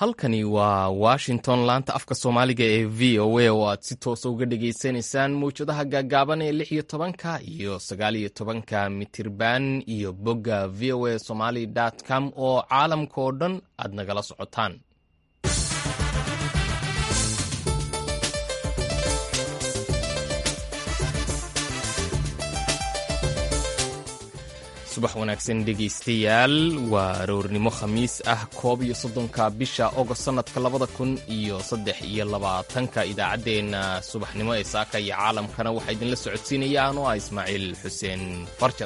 halkani waa washington laanta afka soomaaliga ee v o a oo aad si toosa uga dhagaysanaysaan mawjadaha gaagaaban ee lix iyo tobanka iyo sagaal iyo tobanka mitirban iyo bogga v o a somaly com oo caalamka oo dhan aad nagala socotaan subax wanaagsan dhegaystayaal waa aroornimo khamiis ah koob iyo soddonka bisha ogost sannadka labada kun iyo saddex iyo labaatanka idaacaddeenna subaxnimo ee saaka iyo caalamkana waxaa idinla socodsiinaya anoo ah ismaaciil xuseen farjar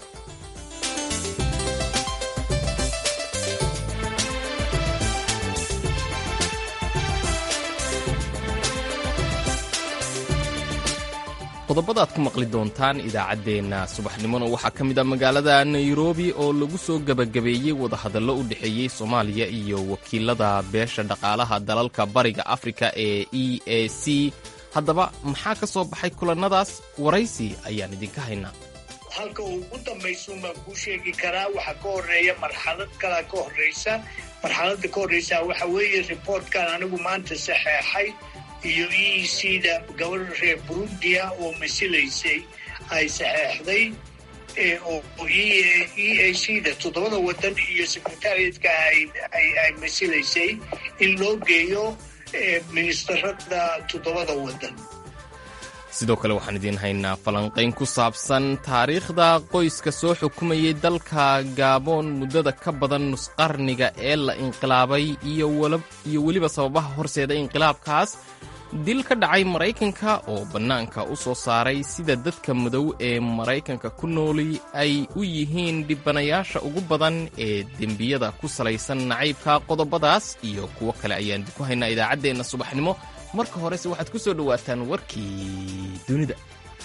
qodobada aad ku maqli doontaan idaacaddeenna subaxnimona waxaa ka mid ah magaalada nairobi oo lagu soo gebagabeeyey wadahadallo u dhexeeyey soomaaliya iyo wakiilada beesha dhaqaalaha dalalka bariga afrika ee e a c haddaba maxaa ka soo baxay kulannadaas waraysi ayaan idinka haynaa halka uu ugu dambaysuun baan kuu sheegi karaa waxaa ka horeeya marxalad kalaa ka horraysa marxaladda ka horraysa waxa weeye riboortkan anigu maanta saxeexay iyo e e c da gabadha reer burundiya oo masilaysay ay saxeexday oo e a c da toddobada waddan iyo secretariatka ay masilaysay in loo geeyo ministarada toddobada waddan sidoo kale waxaan idiin haynaa falanqayn ku saabsan taariikhda qoyska soo xukumayay dalka gaaboon muddada ka badan nusqarniga ee la inqilaabay iyo weliba sababaha horseeda inqilaabkaas dil ka dhacay maraykanka oo bannaanka u soo saaray sida dadka madow ee maraykanka ku nooli ay u yihiin dhibanayaasha ugu badan ee dembiyada ku salaysan nacaybka qodobadaas iyo kuwo kale ayaan idinku haynaa idaacaddeenna subaxnimo marka horese waxaad ku soo dhowaataan warkii dunida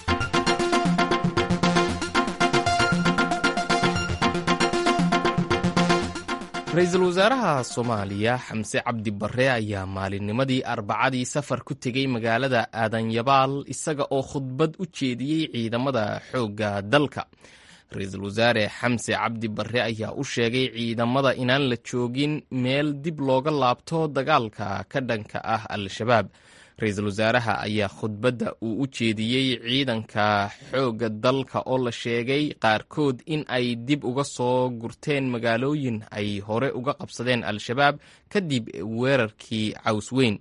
ra-iisul wasaaraha soomaaliya xamse cabdi barre ayaa maalinnimadii arbacadii safar ku tegey magaalada aadanyabaal isaga oo khudbad u jeediyey ciidamada xoogga dalka ra-iisul wasaare xamse cabdi barre ayaa u sheegay ciidamada inaan la joogin meel dib looga laabto dagaalka ka dhanka ah al-shabaab ra-iisul wasaaraha ayaa khudbadda uu u jeediyey ciidanka xoogga dalka oo la sheegay qaarkood in ay dib uga soo gurteen magaalooyin ay hore uga qabsadeen al-shabaab kadib weerarkii caws weyn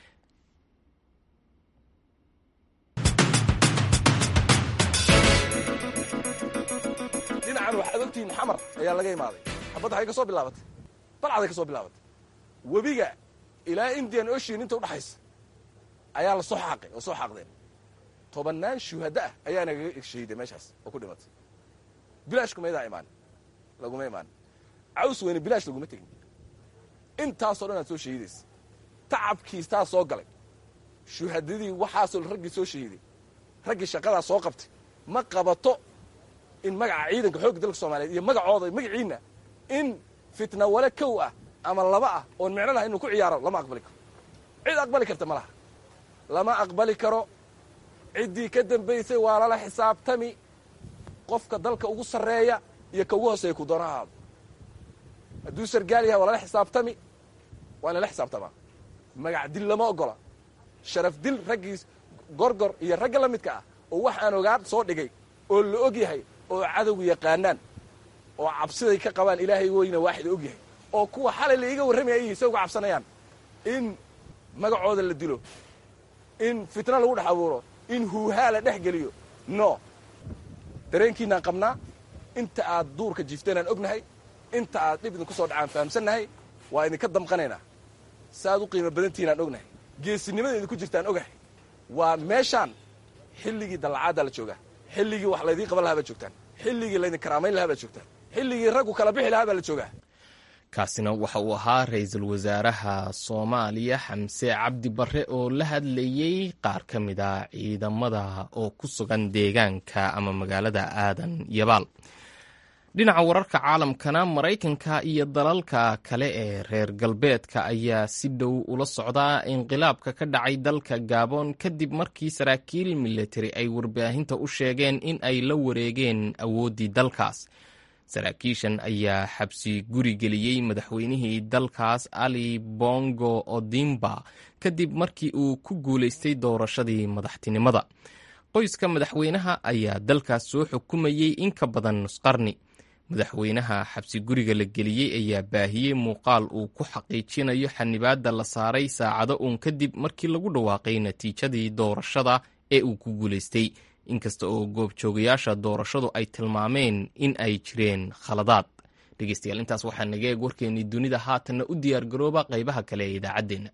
dhinacan waxaad ogtihiin xamar ayaa laga imaaday xabadda waxay ka soo bilaabatay balcaday ka soo bilaabatay webiga ilaa indian ocean inta udhaxaysa ayaa la soo xaaqay oo soo xaaqdeen tobannaan shuhadda ah ayaa nagaga shahiiday meeshaas oo ku dhimatay bilaash kumaydaa imaanin laguma imaanin caws weyne bilaash laguma tegin intaasoo dhan aad soo shahiidaysa tacabkiis taa soo galay shuhadadii waxaasoo raggii soo shahiiday raggii shaqadaa soo qabtay ma qabato in magaca ciidanka xoogga dalka soomaaliyeed iyo magacooda magaciinna in fitna wale kow ah ama laba ah oon micno laha inuu ku ciyaaro lama aqbali karo cid aqbali karta ma laha lama aqbali karo ciddii ka dambaysay waa lala xisaabtami qofka dalka ugu sarreeya iyo ka ugu hooseeya ku doona ahaado hadduu sargaal yahay waa lala xisaabtami waa in lala xisaabtamaa magac dil lama oggola sharaf dil raggiis gorgor iyo ragga la midka ah oo wax aan ogaan soo dhigay oo la og yahay oo cadowgu yaqaanaan oo cabsiday ka qabaan ilaahay weyna waaxida og yahay oo kuwa xalay la iiga warramaya ay se uga cabsanayaan in magacooda la dilo in fitna lagu dhex abuuro in huuhaa la dhex geliyo no dareenkiinaan qabnaa inta aad duurka jiifteen aan ognahay inta aad dhib idinku soo dhacaan fahamsannahay waa idinka damqanaynaa saaad u qiimo badantiinaan ognahay geesinimada idinku jirtaan ogahay waa meeshaan xilligii dallacaaddaa la joogaa xilligii wax laydiin qaban lahaa baad joogtaan xilligii laydin karaamayn lahaa baad joogtaan xilligii raggu kala bixi lahaa baa la joogaa kaasina waxa uu ahaa ra-iisul wasaaraha soomaaliya xamse cabdi barre oo la hadlayey qaar ka mid a ciidamada oo ku sugan deegaanka ama magaalada aadan yabaal dhinaca wararka caalamkana maraykanka iyo dalalka kale ee reer galbeedka ayaa si dhow ula socdaa inqilaabka ka dhacay dalka gabon kadib markii saraakiil militari ay warbaahinta u sheegeen in ay la wareegeen awooddii dalkaas saraakiishan ayaa xabsi guri geliyey madaxweynihii dalkaas ali bongo odimba kadib markii uu ku guulaystay doorashadii madaxtinimada qoyska madaxweynaha ayaa dalkaas soo xukumayey in ka badan nusqarni madaxweynaha xabsi guriga la geliyey ayaa baahiyey muuqaal uu ku xaqiijinayo xanibaadda la saaray saacado uun kadib markii lagu dhawaaqay natiijadii doorashada ee uu ku guulaystay inkasta oo goobjoogayaasha doorashadu ay tilmaameen in ay jireen khaladaad dhegeystayaal intaas waxaa naga eeg warkeennii dunida haatanna u diyaargarooba qaybaha kale ee idaacaddeenna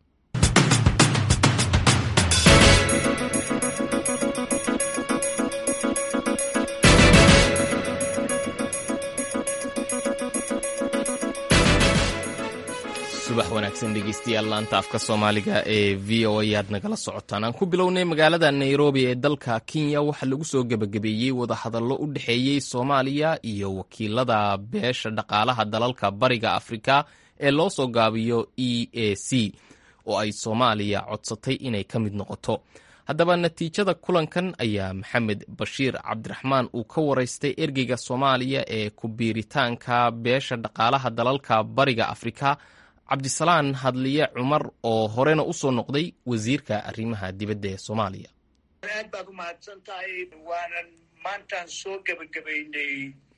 subax wanaagsan dhegeystayaal laanta afka soomaaliga ee v o a aad nagala socotaan aan ku bilownay magaalada nairobi ee dalka kenya waxaa lagu soo gebagabeeyey wadahadallo u dhexeeyey soomaaliya iyo wakiilada beesha dhaqaalaha dalalka bariga afrika ee loo soo gaabiyo e a c oo ay soomaaliya codsatay inay ka mid noqoto haddaba natiijada kulankan ayaa maxamed bashiir cabdiraxmaan uu ka waraystay ergeyga soomaaliya ee ku biiritaanka beesha dhaqaalaha dalalka bariga afrika cabdisalaan hadliye cumar oo horena u soo noqday wasiirka arrimaha dibadda ee soomaaliya aad baad u mahadsan tahay waanan maantaan soo gebagabaynay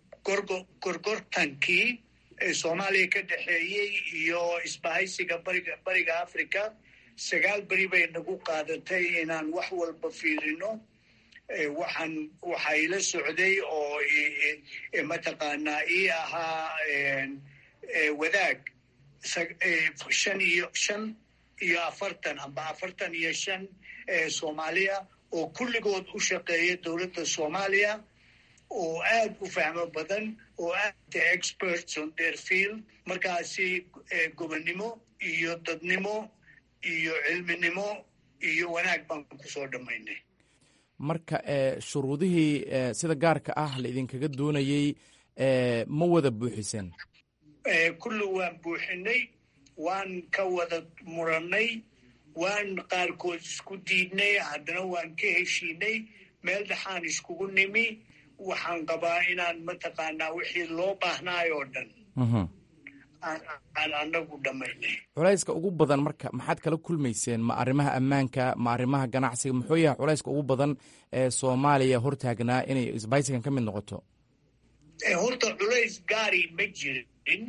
gorgortankii ee soomaaliya ka dhexeeyey iyo isbahaysiga bariga bariga africa sagaal beri bay nagu qaadatay inaan wax walba fiirino waxaan waxaa ila socday oo mataqaanaa ii ahaa wadaag shan iyo shan iyo afartan amba afartan iyo shan soomaaliya oo kulligood u shaqeeya dowladda soomaaliya oo aad u fahmo badan oo aad experts on their field markaasi gobonnimo iyo dadnimo iyo cilminimo iyo wanaag baan kusoo dhammaynay marka shuruudihii sida gaarka ah la idinkaga doonayey ma wada buuxiseen kulli waan buuxinay waan ka wada murannay waan qaarkood isku diidnay haddana waan ka heshiinay meel dhexaan iskugu nimi waxaan qabaa inaan mataqaanaa wixii loo baahnaay oo dhan aan anagu dhammaynay culayska ugu badan marka maxaad kala kulmayseen ma arrimaha ammaanka ma arrimaha ganacsiga muxuu yahay culayska ugu badan ee soomaaliya hortaagnaa inay isbaysigan ka mid noqoto horta culays gaari ma jirin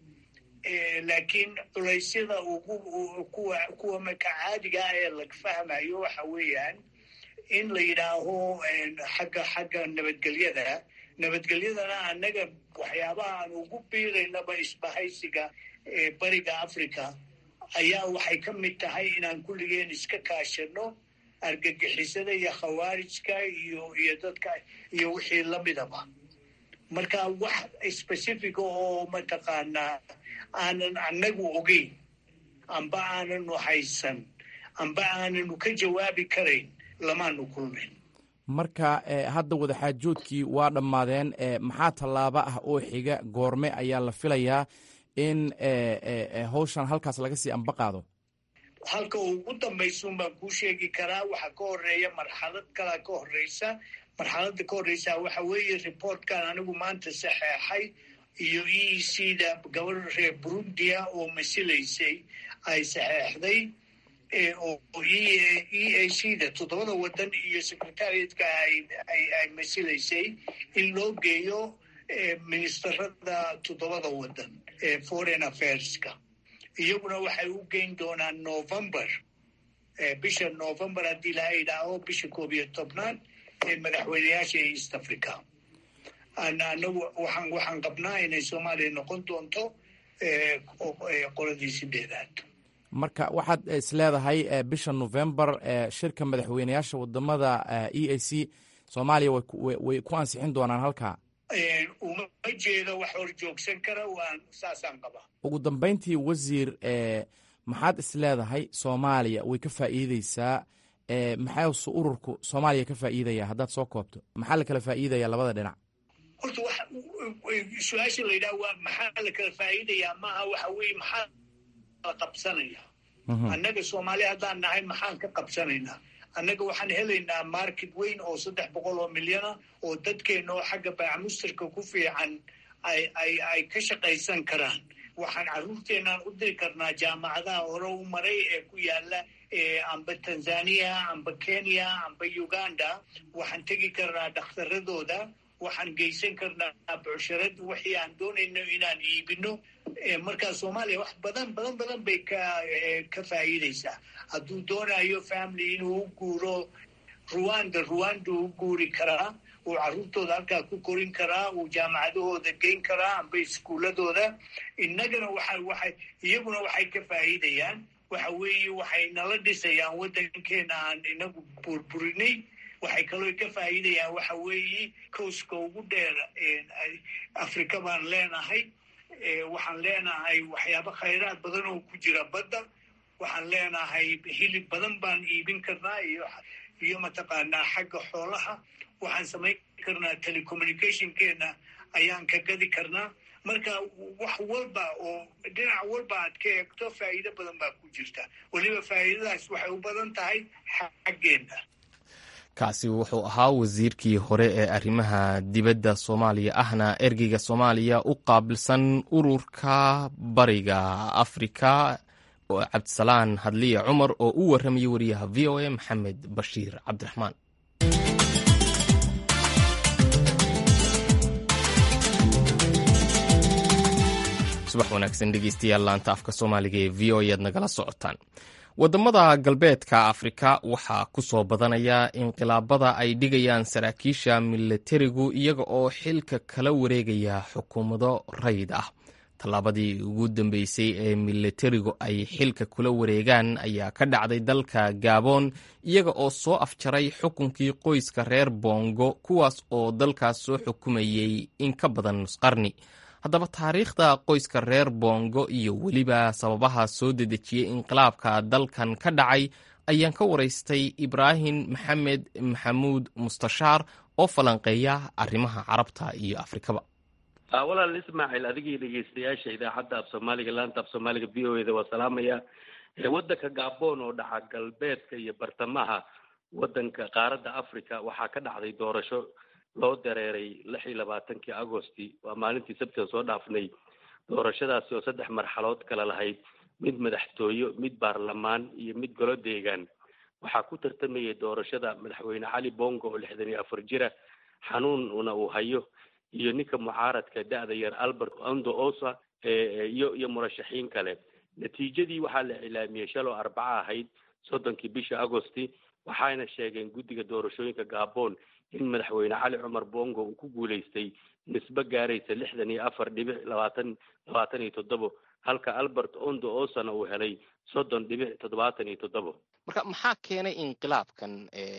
laakiin culaysyada ugu kuwa kuwa maka caadiga ah ee lag fahmayo waxa weeyaan in la yidhaaho xagga xagga nabadgelyada nabadgelyadana annaga waxyaabaha aan ugu biiraynaba isbahaysiga bariga africa ayaa waxay ka mid tahay inaan kulligeen iska kaashano argagixisada iyo khawaarijka iyo iyo dadka iyo wixii lamidaba marka wax specifica oo mataqaanaa aanan annagu ogeyn amba aananu haysan amba aananu ka jawaabi karayn lamaanu kulmayn marka hadda wadaxaajoodkii waa dhammaadeen maxaa tallaabo ah oo xiga goorme ayaa la filayaa in hawshan halkaas laga sii amba qaado halka ugu dambaysuun baan kuu sheegi karaa waxaa ka horeeya marxalad kalaa ka horeysa marxaladda ka horeysa waxa weeye reportkan anigu maanta saxeexay iyo e c da gabadha reer burundia oo masilaysay ay saxeexday oo e a c da toddobada wadan iyo secretariatka ay masilaysay in loo geeyo ministerada toddobada wadan ee foreign affairska iyaguna waxay u geyn doonaan november bisha november haddii laha idhaaho bisha koob iyo tobnaad ee madaxweyneyaasha ee east africa anagu waxaan waxaan qabnaa inay soomaaliya noqon doonto qoladii sideedaad marka waxaad is leedahay bisha november shirka madaxweyneyaasha wadamada e a c soomaaliya way ku ansixin doonaan halkaa uma jeedo wax hor joogsan kara waan saasaan qabaa ugu dambeyntii wasiir maxaad is leedahay soomaaliya way ka faa'iideysaa maxaasu ururku soomaaliya ka faa'iidaya haddaad soo koobto maxaa la kala faa'iidaya labada dhinac horta wax su-aasha la yidhaha waa maxaa la kala faa'iidayaa maaha waxa weeye maxaa la qabsanaya annaga soomaaliya haddaan nahay maxaan ka qabsanaynaa annaga waxaan helaynaa market weyn oo saddex boqol oo milyana oo dadkeena oo xagga baacamustarka ku fiican ay ay ay ka shaqaysan karaan waxaan carruurteenaan u diri karnaa jaamacadaha hore u maray ee ku yaala amba tanzania amba kenya amba uganda waxaan tegi karnaa dhakhtaradooda waxaan geysan karnaa bucsharad wixii aan doonayno inaan iibino markaa soomaaliya wax badan badan badan bay ka ka faa'iidaysaa hadduu doonayo family inuu u guuro ruwanda ruwanda u guuri karaa uu carruurtooda halkaa ku korin karaa uu jaamacadahooda geyn karaa amba iskuuladooda innagana waxa waxay iyaguna waxay ka faa'iidayaan waxa weeye waxay nala dhisayaan waddankeena aan inagu burburinay waxay kaloo ka faa'iidayaan waxa weeye kowska ugu dheer afrika baan leenahay waxaan leenahay waxyaabo khayraad badan oo ku jira badda waxaan leenahay hilib badan baan iibin karnaa iyo iyo mataqaanaa xagga xoolaha waxaan samayn karnaa telecommunicationkeena ayaan ka gadi karnaa marka wax walba oo dhinac walba aad ka eegto faa'iido badan baa ku jirta weliba faa'iidadaas waxay u badan tahay xaggeena kaasi wuxuu ahaa wasiirkii hore ee arrimaha dibadda soomaaliya ahna ergeyga soomaaliya u qaabilsan ururka bariga afrika cabdisalaan hadliya cumar oo u warramayay wariyaha v o a maxamed bashiir cabdiraxmaan subax wanaagsan dhegeystayaal laanta afka soomaaliga ee v o ayaad nagala socotaan waddamada galbeedka afrika waxaa ku soo badanaya inqilaabada ay dhigayaan saraakiisha milatarigu iyaga oo xilka kala wareegaya xukuumado rayid ah tallaabadii ugu dambeysay ee milatarigu ay xilka kula wareegaan ayaa ka dhacday dalka gabon iyaga oo soo afjaray xukunkii qoyska reer bongo kuwaas oo dalkaas soo xukumayey in ka badan nusqarni haddaba taariikhda qoyska reer bongo iyo weliba sababaha soo dedejiyey inqilaabka dalkan ka dhacay ayaan ka waraystay ibraahim maxamed maxamuud mustashaar oo falanqeeya arrimaha carabta iyo afrikaba walaal ismaaciil adigii dhegeystayaasha idaacadda af soomaaliga laanta af soomaaliga v o eda waa salaamaya waddanka gabon oo dhaca galbeedka iyo bartamaha waddanka qaaradda africa waxaa ka dhacday doorasho loo dareeray lix iyo labaatankii agosti waa maalintii sabtida soo dhaafnay doorashadaasi oo saddex marxalood kala lahayd mid madaxtooyo mid baarlamaan iyo mid golo deegaan waxaa ku tartamayay doorashada madaxweyne cali bongo oo lixdan iyo afar jira xanuunna uu hayo iyo ninka mucaaradka da-da yar albert ondo osa iyo iyo murashaxiin kale natiijadii waxaa la cilaamiyey shaloo arbaco ahayd soddonkii bisha agosti waxayna sheegeen guddiga doorashooyinka gabon in madaxweyne cali cumar bongo uu ku guulaystay nisbe gaaraysa lixdan iyo afar dhibic labaatan labaatan iyo toddobo halka albert ondo osana uu helay soddon dhibic toddobaatan iyo toddobo marka maxaa keenay inqilaabkan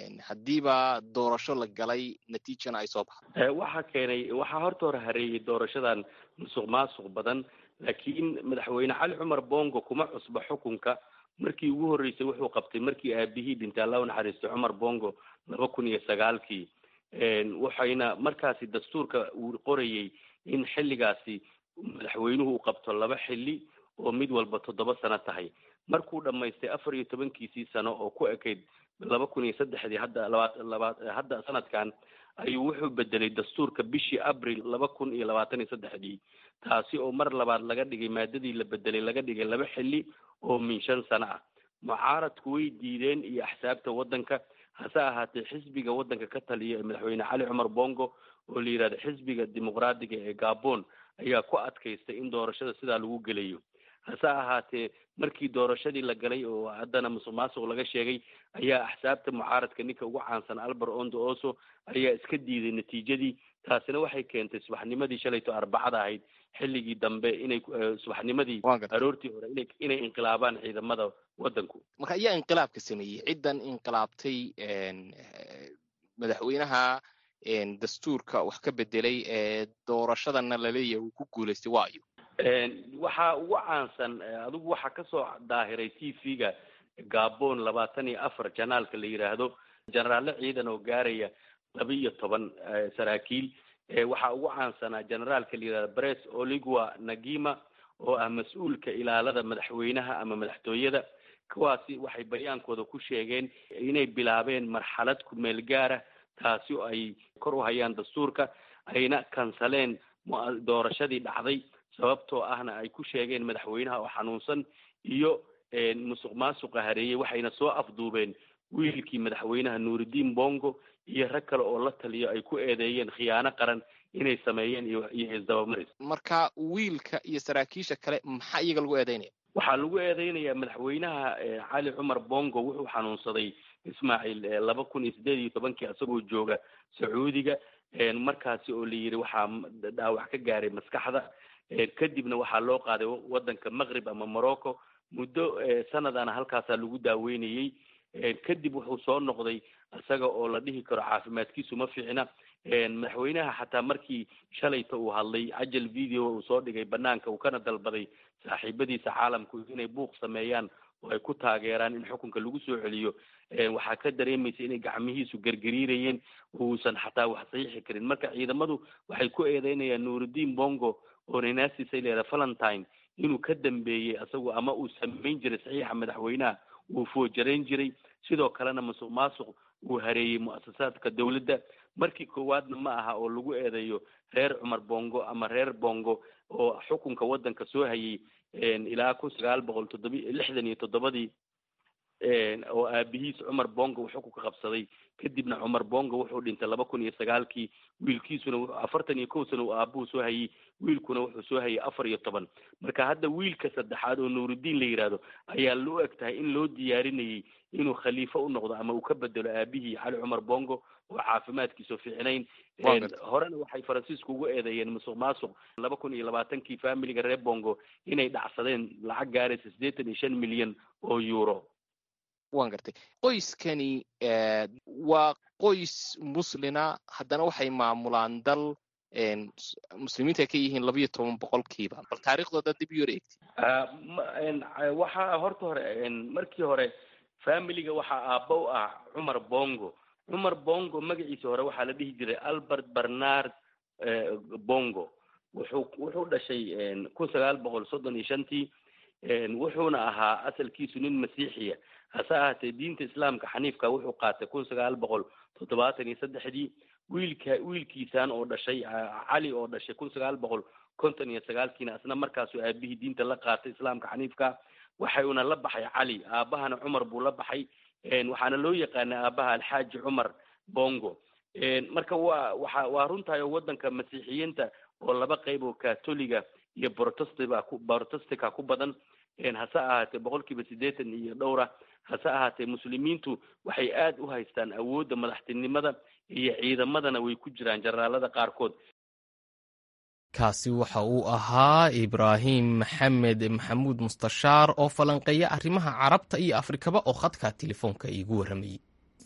haddiiba doorasho la galay natiijana ay soo baxdo waxaa keenay waxaa horta hore hareeyey doorashadan musuq maasuq badan laakiin madaxweyne cali cumar bongo kuma cusba xukunka markii ugu horreysay wuxuu qabtay markii aabihii dhintay alla u naxariistay cumar bongo laba kun iyo sagaalkii waxayna markaasi dastuurka uu qorayey in xilligaasi madaxweynuhu uu qabto laba xilli oo mid walba toddoba sano tahay markuu dhammaystay afar iyo tobankiisii sano oo ku ekayd laba kun iyo saddexdii hadda laba laba hadda sanadkan ayuu wuxuu bedelay dastuurka bishii abril laba kun iyo labaatan iyo saddexdii taasi oo mar labaad laga dhigay maadadii la bedelay laga dhigay laba xilli oo min shan sano ah mucaaradku way diideen iyo axsaabta waddanka hase ahaatee xisbiga waddanka ka taliya ee madaxweyne cali cumar bongo oo la yidhahdo xisbiga dimuqraadiga ee gabon ayaa ku adkaystay in doorashada sidaa lagu gelayo hase ahaatee markii doorashadii la galay oo haddana musuq maasuq laga sheegay ayaa axsaabta mucaaradka ninka ugu caansan albert ondo oso ayaa iska diiday natiijadii taasina waxay keentay subaxnimadii shalayto arbacada ahayd xilligii dambe inay subaxnimadii aroortii hore ina inay inqilaabaan ciidamada waddanku marka ayaa inqilaabka sameeyey ciddan inqilaabtay madaxweynaha dastuurka wax ka bedelay ee doorashadana laleeyahay uu ku guulaystay waayo waxaa ugu caansan adigu waxaa kasoo daahiray t v-ga gabon labaatan iyo afar janaalka la yidhaahdo jenaraalle ciidan oo gaaraya laba iyo toban saraakiil waxaa ugu caansanaa generaalka la yidhahdo bres oligua nagima oo ah mas-uulka ilaalada madaxweynaha ama madaxtooyada kuwaasi waxay bayaankooda ku sheegeen inay bilaabeen marxalad kumeel gaara taasi oo ay kor u hayaan dastuurka ayna kansaleen doorashadii dhacday sababtoo ahna ay ku sheegeen madaxweynaha oo xanuunsan iyo musuq maasuqa hareeyey waxayna soo afduubeen wiilkii madaxweynaha nuuridiin bongo iyo rag kale oo la taliyo ay ku eedeeyeen khiyaano qaran inay sameeyeen iyo iyo isdabamaris marka wiilka iyo saraakiisha kale maxaa iyaga lagu eedeynaya waxaa lagu eedeynayaa madaxweynaha cali cumar bongo wuxuu xanuunsaday ismaaciil laba kun iyo sideed iyo tobankii isagoo jooga sacuudiga markaasi oo la yidhi waxaa dhaawac ka gaaray maskaxda kadibna waxaa loo qaaday wadanka maqrib ama morocco muddo sanadana halkaasaa lagu daaweynayey kadib wuxuu soo noqday isaga oo la dhihi karo caafimaadkiisu ma fiicna madaxweynaha xataa markii shalayta uu hadlay cajal video uu soo dhigay banaanka uu kana dalbaday saaxiibadiisa caalamku inay buuq sameeyaan oo ay ku taageeraan in xukunka lagu soo celiyo waxaa ka dareemaysa inay gacmihiisu gergariirayeen uusan xataa wax saxiixi karin marka ciidamadu waxay ku eedeynayaan nuuridiin bongo oo ninaasisa leeda valentine inuu ka dambeeyey isagu ama uu samayn jiray saxiixa madaxweynaha uu foojarayn jiray sidoo kalena musuq maasuq uu hareeyey mu'asasaadka dawladda markii koowaadna ma aha oo lagu eedeeyo reer cumar bongo ama reer bongo oo xukunka waddanka soo hayay ilaa kun sagaal boqol toddobi lixdan iyo toddobadii oo aabihiis cumar bongo uu xukunka qabsaday kadibna cumar bongo wuxuu dhintay laba kun iyo sagaalkii wiilkiisuna afartan iyo kow sana uu aabuhu soo hayay wiilkuna wuxuu soo hayay afar iyo toban marka hadda wiilka saddexaad oo nuuridiin la yidhaahdo ayaa loo eg tahay in loo diyaarinayay inuu khaliifo u noqdo ama uu ka bedelo aabihii cali cumar bongo oo caafimaadkiisu fiicnayn horena waxay faransiisku ugu eedeeyeen musuq maasuq laba kun iyo labaatankii familiga reer bongo inay dhacsadeen lacag gaaraysa siddeetan iyo shan milyan oo euro wan gartay qoyskani waa qoys muslina haddana waxay maamulaan dal muslimiinta ay ka yihiin labayo toban boqolkiiba bal taariikhdooda dib u yar eegti waxaa horta hore markii hore familiga waxaa aabba u ah cumar bongo cumar bongo magaciisa hore waxaa la dhihi jiray albert bernard bongo wuxuu wuxuu dhashay kun sagaal boqol soddon iyo shantii wuxuuna ahaa asalkiisu nin masiixiya hase ahaatee diinta islaamka xaniifka wuxuu qaatay kun sagaal boqol toddobaatan iyo saddexdii wiilka wiilkiisaan oo dhashay cali oo dhashay kun sagaal boqol konton iyo sagaalkiina isna markaasuu aabihii diinta la qaatay islaamka xaniifka waxayuna la baxay cali aabahana cumar buu la baxay waxaana loo yaqaana aabaha alxaaji cumar bongo marka waa waxa waa runtahay oo waddanka masiixiyiinta oo laba qayb oo catoliga iyo protestiba ku protestika ku badan hase ahaatee boqolkiiba siddeetan iyo dhowra hase ahaatee muslimiintu waxay aada u haystaan awoodda madaxtinimada iyo ciidamadana way ku jiraan jaraalada qaarkood kaasi waxa uu ahaa ibraahim maxamed maxamuud mustashaar oo falanqeeya arrimaha carabta iyo afrikaba oo khadka telefoonka iigu warramayey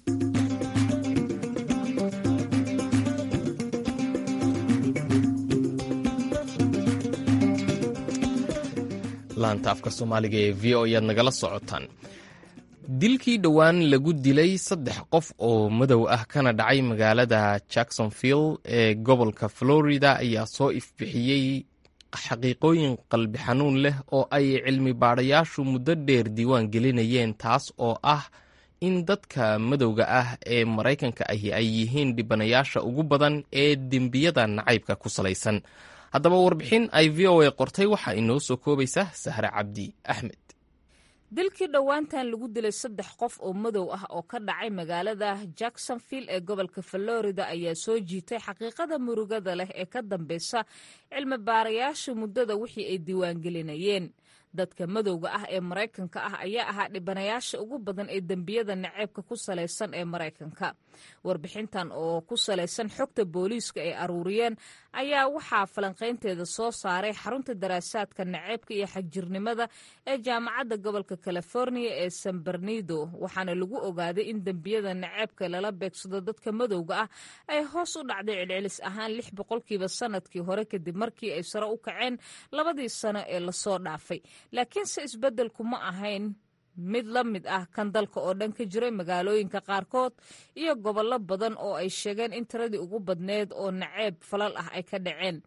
laanta afka soomaaliga ee v o ayaad nagala socotaan dilkii dhowaan lagu dilay saddex qof oo madow ah kana dhacay magaalada jacksonville ee gobolka florida ayaa soo ifbixiyey xaqiiqooyin qalbi xanuun leh oo ay cilmi baadhayaashu muddo dheer diiwaan gelinayeen taas oo ah in dadka madowga ah ee maraykanka ahi ay yihiin dhibanayaasha ugu badan ee dembiyada nacaybka ku salaysan haddaba warbixin ay v o a qortay waxaa inoo soo koobaysa sahre cabdi axmed dilkii dhowaantan lagu dilay saddex qof oo madow ah oo ka dhacay magaalada jacksonville ee gobolka florida ayaa soo jiitay xaqiiqada murugada leh ee ka dambeysa cilmi baarayaasha muddada wixii ay diiwaangelinayeen dadka madowga ah ee maraykanka ah ayaa ahaa dhibanayaasha ugu badan ee dembiyada naceebka ku salaysan ee maraykanka warbixintan oo ku salaysan xogta booliiska ay aruuriyeen ayaa waxaa falanqaynteeda soo saaray xarunta daraasaadka naceebka iyo xagjirnimada ee jaamacadda gobolka california ee san bernido waxaana lagu ogaaday in dembiyada naceebka lala beegsado dadka madowga ah ay hoos u dhacday celcelis ahaan lix boqolkiiba sanadkii hore kadib markii ay sare u kaceen labadii sano ee lasoo dhaafay laakiinse isbeddelku ma ahayn mid la mid ah kan dalka oo dhan ka jiray magaalooyinka qaarkood iyo gobollo badan oo ay sheegeen in tiradii ugu badneed oo naceeb falal ah ay ka dhaceen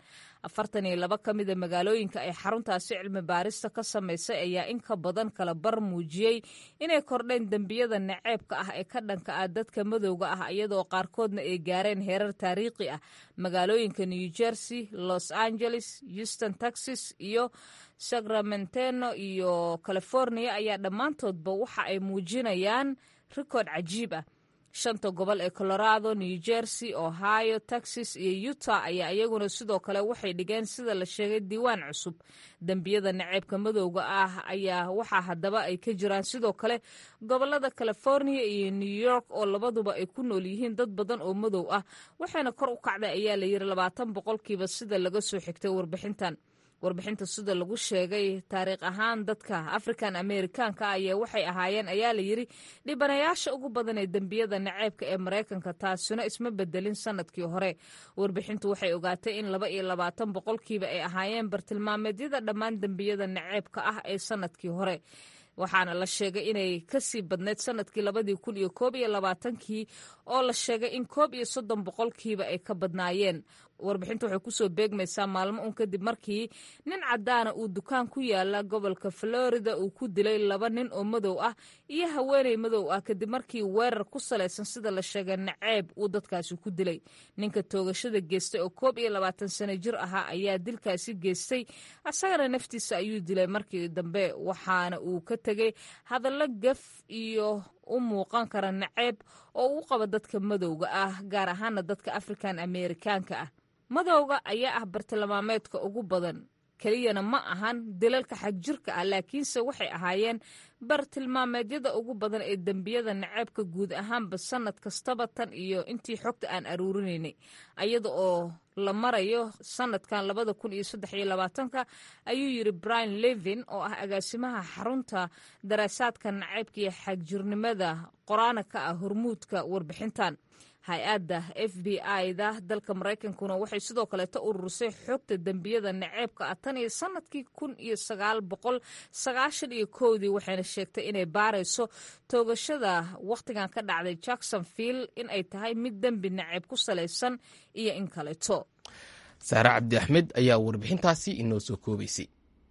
afartan iyo laba ka mida magaalooyinka ay xaruntaasi cilmi baarista ka samaysay ayaa in ka badan kala bar muujiyey inay kordheen dembiyada naceebka ah ee ka dhanka ah dadka madowga ah iyadoo qaarkoodna ay gaareen heerar taariikhi ah magaalooyinka new jersey los angeles houston texas iyo sacramenteno iyo california ayaa dhammaantoodba waxa ay muujinayaan rikood cajiib ah shanta gobol ee colorado new jersey ohio texas iyo utah ayaa iyaguna sidoo kale waxay dhigeen sida la sheegay diiwaan cusub dembiyada naceebka madowga ah ayaa waxaa haddaba ay ka jiraan sidoo kale gobolada california iyo new york oo labaduba ay ku nool yihiin dad badan oo madow ah waxayna kor u kacday ayaa la yidhi labaatan boqolkiiba sida laga soo xigtay warbixintan warbixinta sida lagu sheegay taariikh ahaan dadka african amerikaanka ayaa waxay ahaayeen ayaa la yidhi dhibanayaasha ugu badan ee dembiyada naceebka ee maraykanka taasina isma bedelin sanadkii hore warbixintu waxay ogaatay in laba iyo labaatan boqolkiiba ay ahaayeen bartilmaameedyada dhammaan dembiyada naceebka ah ee sanadkii hore waxaana la sheegay inay kasii badneyd sanadkii labadii kun iyo koob iyo labaatankii oo la sheegay in koob iyo soddon boqolkiiba ay ka badnaayeen warbixinta waxay kusoo beegmaysaa maalmo un kadib markii nin caddaana uu dukaan ku yaala gobolka florida uu ku dilay laba nin oo madow ah iyo haweeney madow ah kadib markii weerar ku salaysan sida la sheegay naceeb uu dadkaasi ku dilay ninka toogashada geystay oo koob iyo labaatan sano jir ahaa ayaa dilkaasi geystay asagana naftiisa ayuu dilay markii dambe waxaana uu ka tegay hadallo gaf iyo u muuqan kara naceeb oo uu qabo dadka madowga ah gaar ahaana dadka african amerikaanka ah madowga ayaa ah bartilmaameedka ugu badan keliyana ma ahan dilalka xagjirka ah laakiinse waxay ahaayeen bartilmaameedyada ugu badan ee dembiyada naceebka guud ahaanba sanad kastaba tan iyo intii xogta aan aruurinaynay ayada oo la marayo sanadkan labada kun iyo saddex iyo labaatanka ayuu yidhi brian levin oo ah agaasimaha xarunta daraasaadka naceybka iyo xagjirnimada qoraana ka ah hormuudka warbixintan hay-adda f b i-da dalka maraykankuna waxay sidoo kaleeta ururisay xogta dembiyada naceebka ah tan iyo sanadkii kun iyo sagaal boqol sagaashan iyo kowdii waxayna sheegtay inay baarayso toogashada wakhtigan ka dhacday jacksonville in ay tahay mid dembi naceeb ku salaysan iyo in kaleeto saare cabdi axmed ayaa warbixintaasi inoo soo koobaysay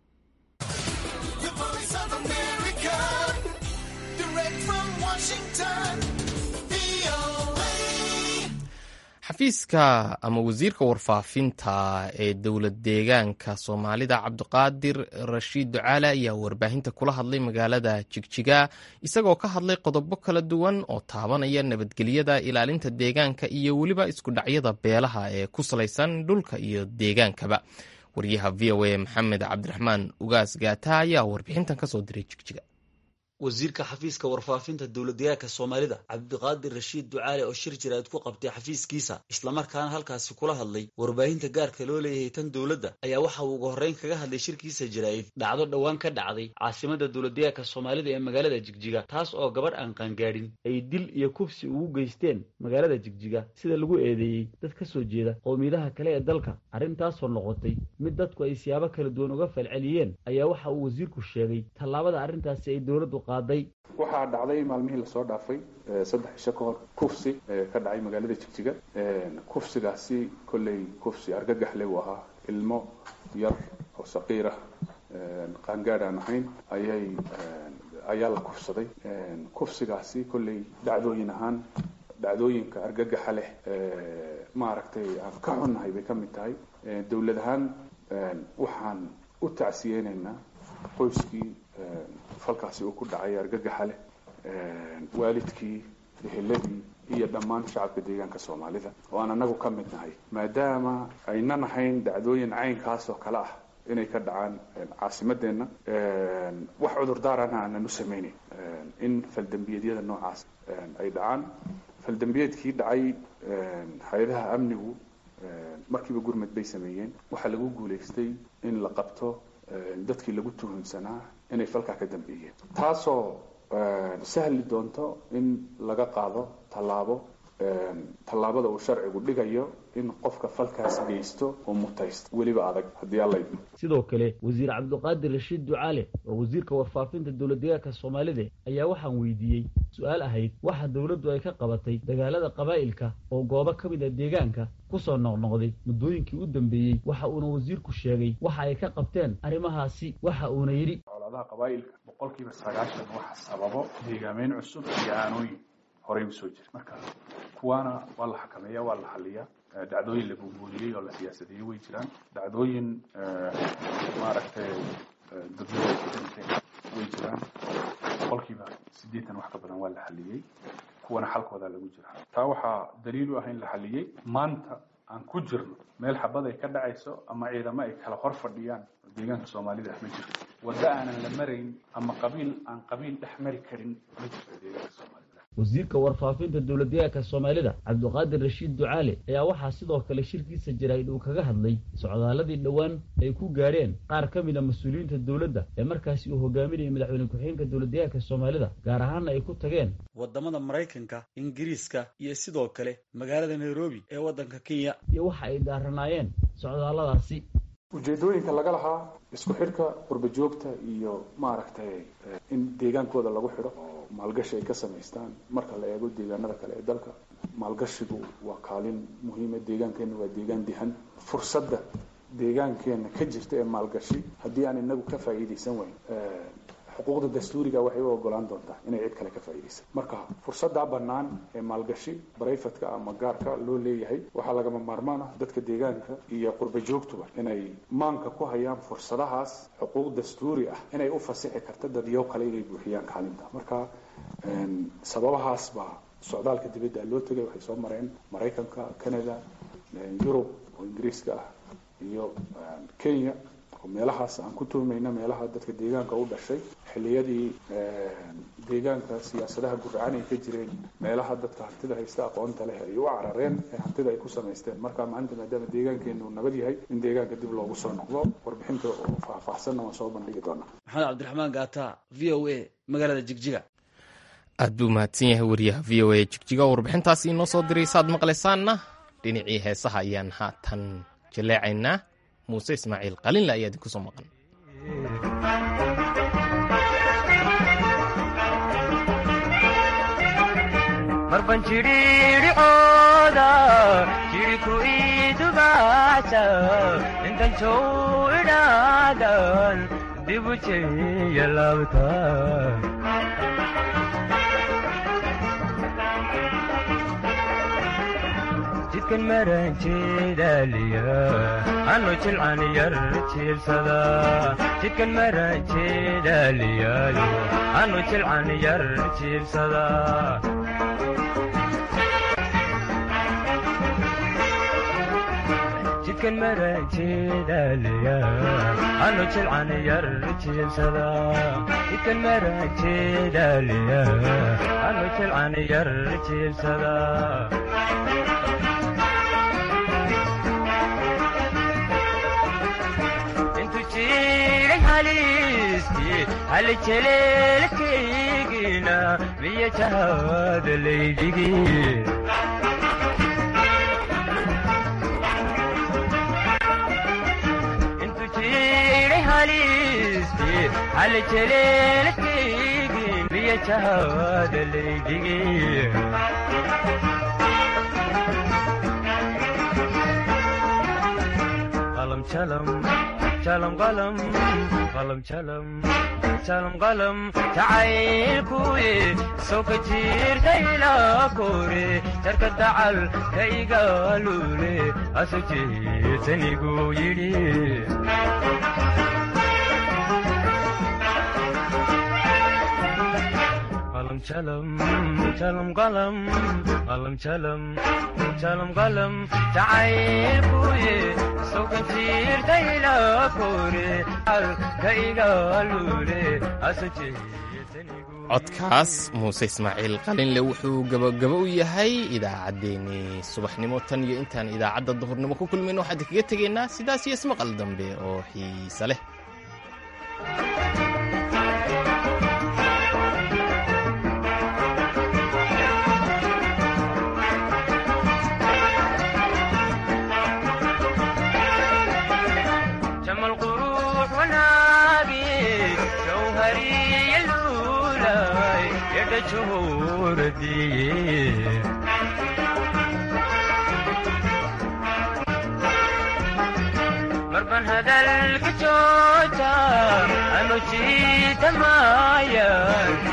xafiiska ama wasiirka warfaafinta ee dowlad deegaanka soomaalida cabdiqaadir rashiid ducaale ayaa warbaahinta kula hadlay magaalada jigjiga isagoo ka hadlay qodobo kala duwan oo taabanaya nabadgelyada ilaalinta deegaanka iyo weliba iskudhacyada beelaha ee ku salaysan dhulka iyo deegaankaba waryaha v o a maxamed cabdiraxmaan ugaas gaata ayaa warbixintan kasoo diray jigjiga wasiirka xafiiska warfaafinta dowladdeegaanka soomaalida cabdiqaadir rashiid ducaale oo shir jiraad ku qabtay xafiiskiisa islamarkaana halkaasi kula hadlay warbaahinta gaarka loo leeyahay tan dowladda ayaa waxa uu ugu horreyn kaga hadlay shirkiisa jaraa'id dhacdo dhowaan ka dhacday caasimada dowladdeegaanka soomaalida ee magaalada jigjiga taas oo gabadh aan qaangaadhin ay dil iyo kufsi ugu geysteen magaalada jigjiga sida lagu eedeeyey dad ka soo jeeda qowmiyadaha kale ee dalka arrintaasoo noqotay mid dadku ay siyaabo kala duwan uga falceliyeen ayaa waxa uu wasiirku sheegay tallaabada arrintaasi ay dowladdu waxaa dhacday maalmihii lasoo dhaafay saddex isho ka hor kufsi ka dhacay magaalada jigjiga kufsigaasi kolley kufsi argagaxle uu ahaa ilmo yar oo saqiir ah qaangaad aan ahayn ayay ayaa la kufsaday kufsigaasi kolley dhacdooyin ahaan dhacdooyinka argagaxa leh maaragtay aan ka xunnahay bay ka mid tahay dowlad ahaan waxaan u tacsiyeynaynaa qoyskii falkaasi uu ku dhacay argagaxa leh waalidkii eheladii iyo dhammaan shacabka deegaanka soomaalida oo aan anagu ka mid nahay maadaama aynan ahayn dhacdooyin caynkaas oo kale ah inay ka dhacaan caasimadeenna wax cudurdaarana aanan u samaynayn in faldembiyeedyada noocaas ay dhacaan faldembiyeedkii dhacay hay-adaha amnigu markiiba gurmad bay sameeyeen waxaa lagu guulaystay in la qabto dadkii lagu tuhunsanaa inay falkaa ka dambeeyeen taasoo sahli doonto in laga qaado tallaabo tallaabada uu sharcigu dhigayo in qofka falkaas geysto oo mutaysto weliba adag haddii alla idmo sidoo kale wasiir cabdiqaadir rashiid ducaale oo wasiirka warfaafinta dowlad deegaanka soomaalida ayaa waxaan weydiiyey su-aal ahayd waxa dowladdu ay ka qabatay dagaalada qabaa'ilka oo goobo ka mid a deegaanka kusoo noqnoqday muddooyinkii u dambeeyey waxa uuna wasiirku sheegay waxa ay ka qabteen arrimahaasi waxa uuna yidhi colaadaha qabaa'ilka boqolkiiba sagaashan waxa sababo deegaameyn cusub iyo aanooyin horey usoo jira marka kuwaana waa la xakameeya waa la xaliyaa dhacdooyin la buunbuuniyey oo la siyaasadeeyey way jiraan dhacdooyin maaragtay dadweyne ku dhinteen way jiraan boqolkiiba siddeetan wax ka badan waa la xaliyey kuwana xalkoodaa lagu jira taa waxaa daliil u ah in la xaliyey maanta aan ku jirno meel xabad ay ka dhacayso ama ciidamo ay kala hor fadhiyaan deegaanka soomaalida ma jirto waddo aanan la marayn ama qabiil aan qabiil dhex mari karin ma jirto deegaanka soomaalida wasiirka warfaafinta dowlad deegaanka soomaalida cabdiqaadir rashiid ducaale ayaa waxaa sidoo kale shirkiisa jaraa'id uu kaga hadlay socdaaladii dhowaan ay ku gaadheen qaar ka mid a mas-uuliyiinta dowladda ee markaasi uu hogaaminayay madaxweyne ku-xigeenka dowlad deegaanka soomaalida gaar ahaana ay ku tageen waddamada maraykanka ingiriiska iyo sidoo kale magaalada nairobi ee waddanka kenya iyo waxa ay daaranaayeen socdaalladaasi ujeedooyinka laga lahaa isku xidhka qurba joogta iyo maaragtay in deegaankooda lagu xidho oo maalgashi ay ka samaystaan marka la eego deegaanada kale ee dalka maalgashigu waa kaalin muhiima deegaankeenna waa deegaan dihan fursadda deegaankeenna ka jirta ee maalgashi haddii aan inagu ka faa'iidaysan wayn xuquuqda dastuuriga waxay u ogolaan doontaa inay cid kale ka faa'iidaysan marka fursaddaa bannaan ee maalgashi barayfatka ama gaarka loo leeyahay waxaa lagama maarmaan ah dadka deegaanka iyo qurba joogtuba inay maanka ku hayaan fursadahaas xuquuq dastuuri ah inay u fasixi karta dadyo kale inay buuxiyaan kaalinta marka sababahaas baa socdaalka dibadda loo tegay waxay soo mareen maraykanka canada yurub oo ingiriiska ah iyo kenya meelahaas aan ku tuhmayna meelaha dadka deegaanka u dhashay xilliyadii deegaanka siyaasadaha gurcaan ay ka jireen meelaha dadka hantida haysta aqoonta leh ay u carareen ee hantida ay ku samaysteen marka maanta maadaama deegaankeenu nabad yahay in deegaanka dib loogu soo noqdo warbixinta oo faahfaahsanna waan soo bandhigi doonaa maxamed cabdiraxmaan gaata v o a magaalada jigjiga aad buu mahadsan yahay wariyaha v o a jigjiga warbixintaasi inoo soo diray saad maqlaysaanna dhinacii heesaha ayaan haatan jaleecaynaa muuse ismaaciil qalinle ayaa idinku soo maqan marban jidhiidhicooda jidhiku idubaasa intan jow idhaadan dibu jeya laabta jidkan maran jeedaaliya anu jilcan yar jiibsada jidkan maran jeedaaliyaayo anu jilcan yar jiibsada jidkan maran jeedaaliya anu jilcan yar jiibsada jidkan maran jeedaaliya anu jilcan yar jiibsada halejeleelkaygina miya jahada laydhigi intu jiray halisti halejeleelkaygin miya jahada laydhigi qalam jalam jalam qalam qalam jalam jalam qalam jacaylkuye soo ka jiirtayla kore jarka dacal ka igaalule aso jeetanigu yidhi qalam jalam jalam qalam qalam jalam jalam qalam jacaylkuye codkaas muuse ismaaciil qalinle wuxuu gabagabo u yahay idaacaddeenii subaxnimo tan iyo intaan idaacadda duhurnimo ku kulmayno waxaan kaga tegaynaa sidaas iyo ismaqal dambe oo xiise leh yeedha juhuuradiye marban hadalka jooja anu jiidamayan